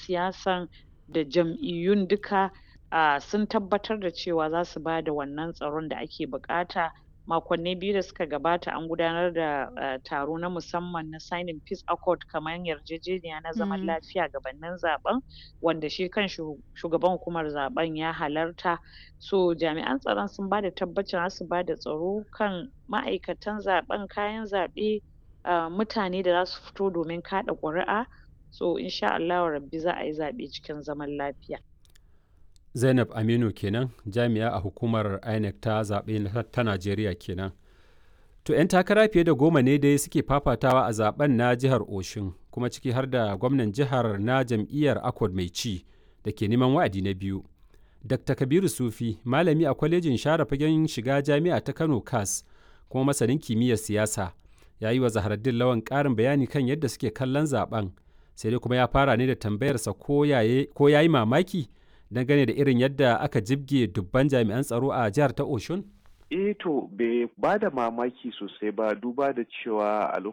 siyasan da jam'iyyun duka um sun tabbatar da cewa za su bada wannan tsaron da ake buƙata makonni biyu da suka gabata an gudanar da um taro na musamman na signing peace accord kaman yarjejeniya na zaman lafiya gabanin zaɓen wanda shi kanshi shugaban hukumar zaɓen ya halarta so jami'an tsaron sun bada tabbacin za su bada tsaro kan ma'aikatan zaɓen kayan zaɓe um mutane da za su fito domin kaɗa ƙuri'a so in sha Allahu rabbi za a yi zaɓe cikin zaman lafiya. Zainab Aminu kenan jami'a a hukumar INEC ta zaɓe ta Najeriya kenan. To 'yan takara fiye da goma ne dai suke fafatawa a zaben na jihar Oshun kuma ciki har da gwamnan jihar na jam'iyyar Accord mai ci da ke neman wa'adi na biyu. Dr. Kabiru Sufi malami a kwalejin share fagen shiga jami'a ta Kano CAS kuma masanin kimiyyar siyasa ya yi wa Zaharaddin Lawan ƙarin bayani kan yadda suke kallon zaben sai dai kuma ya fara ne da tambayarsa ko ya yi mamaki dangane da irin yadda aka jibge dubban jami'an tsaro a jihar ta Oshun? eh to bai ba da mamaki sosai ba duba da cewa a